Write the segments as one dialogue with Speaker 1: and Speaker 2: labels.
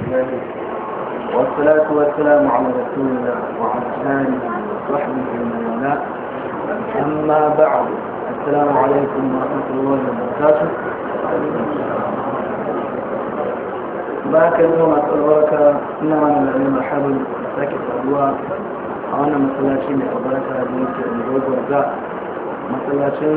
Speaker 1: الله والصلاة والسلام على رسول الله وعلى آله وصحبه ومن والاه أما بعد السلام عليكم ورحمة الله وبركاته بارك اليوم أسأل بركة إنما أنا العلم الحبل ساكت أدواء أنا مسلاتي من البركة بنت الجوز ورزاق مسلاتي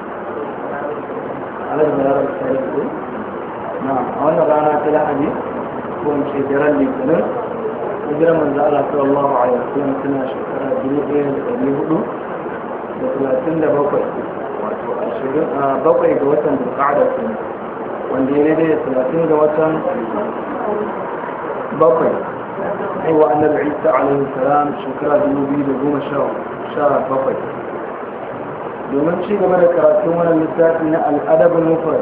Speaker 1: على البيار السعيد نعم أولا رانا تلاحدي كون شيء جرى لي كنر وجرى من ذا الله صلى الله عليه وسلم سنة شكرا جنيه لهدو وثلاثين بوكي bakwai ga watan bukada su wanda ya daidai talatin ga watan bakwai aiwa annabi isa alaihi salam shekara dubu biyu da goma sha bakwai domin ci gaba da karatun wannan littafi na al'adabin mufrad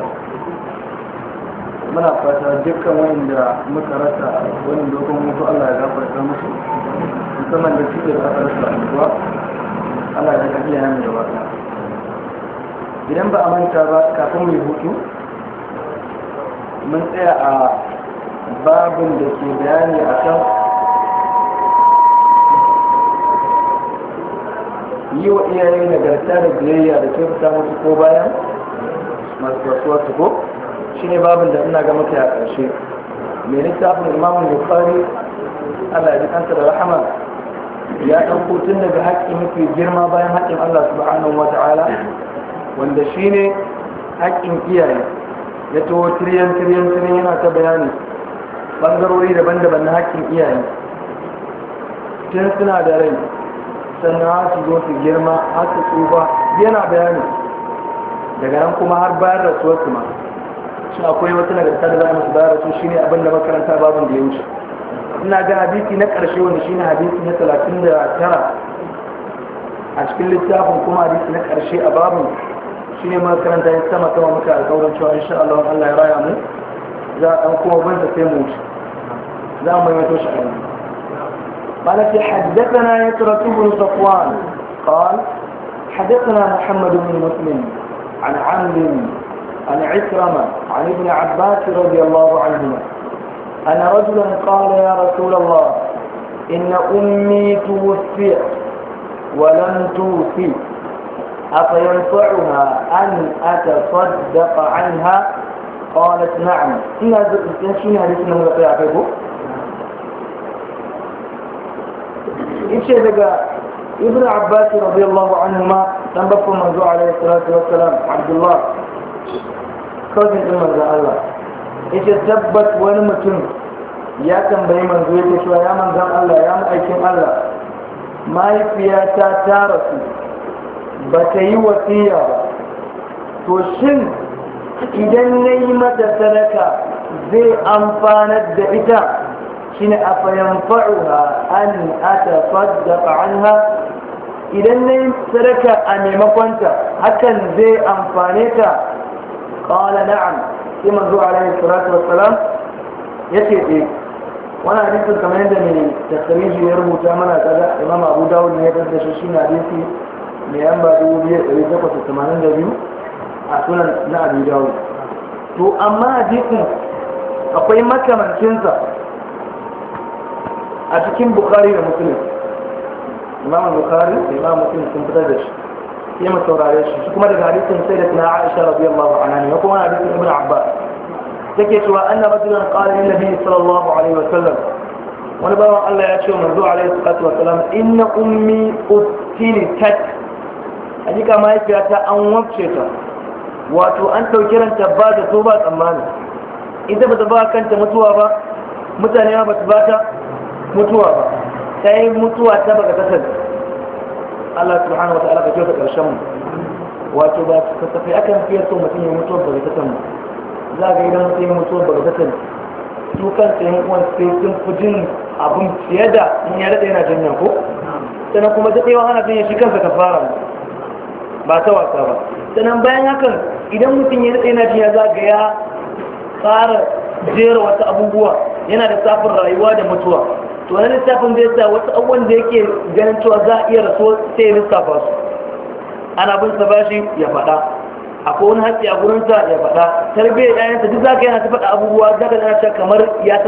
Speaker 1: muna fata dukkan wanda muka rasa wani dogon mutu Allah ya gafarta musu musamman da suke da aka rasa kuwa Allah ya ga iya nan gaba idan ba a manta ba kafin mai hutu mun tsaya a babin da ke bayani a kan yi wa iyaye nagarta da biyayya da kyautata musu ko bayan masu rasuwa su ko shi ne babin da ina ga maka a ƙarshe mai littafin imamun bukari allah ya ji kanta da rahama ya ɗauko tun daga haƙƙi mafi girma bayan haƙƙin allah subhanahu wa ta'ala wanda shi ne haƙƙin iyaye ya taho tiriyan tiriyan tiriyan yana ta bayani ɓangarori daban-daban na haƙƙin iyaye tun suna da rai sannan har su zo su girma har su tsufa yana bayani daga nan kuma har bayan rasuwar su ma shi akwai wata nagarta da za a musu bayan rasu shine abin da makaranta babin da ya wuce ina ga hadisi na ƙarshe wanda shine hadisi na talatin da tara a cikin littafin kuma hadisi na ƙarshe a babin shi ne makaranta ya sama kama muka alkawarin cewa insha Allah Allah ya raya mu za a kuma banta sai mu wuce za mu yi shi a yanzu قال حدثنا يسرة بن صفوان قال حدثنا محمد بن مسلم عن عمرو عن عكرمة عن ابن عباس رضي الله عنهما أن رجلا قال يا رسول الله إن أمي توفيت ولم توفي أفينفعها أن أتصدق عنها قالت نعم إن شنو حديث من غير أعرفه إيش daga ابن عباس رضي الله عنهما تنبف منذ عليه الصلاة والسلام عبد الله كوزن إلما الله إيش ثبت ونمتن ya tambayi manzo yake cewa ya manzan Allah ya ma'aikin Allah mahaifiyata ta rasu ba ta yi wasiya ba to shin idan na yi mata sadaka zai amfanar da ita shine a fayanfa'uha an ata saddaqa anha idan na yi sadaka a maimakonta hakan zai amfane ta qala na'am sai manzo alaihi salatu wassalam yace eh wani hadisin kamar yadda mai tasiriji ya rubuta mana kaga imam abu dawud ne ya da shi shi hadisi mai yamba 2882 a sunan na abu dawud to amma hadisin akwai makamancinsa a cikin bukari da musulun imam bukari da imam musulun sun fitar da shi sai mu saurare shi shi kuma daga hadisin sai da tana aisha radiyallahu anha ne kuma hadisin ibn abbas take cewa anna rajulan qala lin nabi sallallahu alaihi wa sallam wani bawan Allah ya ce wa manzo alaihi salatu wa salam inna ummi ustilitat hakika mahaifiyata an wabce ta wato an ɗauki ranta ba da so ba tsammani ita bata ba kanta mutuwa ba mutane ma bata ba ta mutuwa ba ta yi mutuwa ta baka kasar Allah subhanahu wa ta'ala ka kyauta karshen mu wato ba ka tafi akan fiye so mutum ya mutuwa ba ta san za ga idan mutum ya mutuwa ba ta san su kansa yan uwan sai sun fi jin abin fiye da in ya daɗe yana jinya ko sannan kuma daɗewa ana jinya shi kansa ka fara ba ta wasa ba sannan bayan hakan idan mutum ya daɗe yana jinya za ga ya fara jera wasu abubuwa yana da safin rayuwa da mutuwa to wani lissafin zai sa wasu abubuwan da yake ganin cewa za a iya rasuwa sai ya lissafa su ana bin sa bashi ya faɗa akwai wani hatsi a gurinsa ya faɗa tarbiyyar ƴaƴansa duk za ka yana ta faɗa abubuwa za ka kamar ya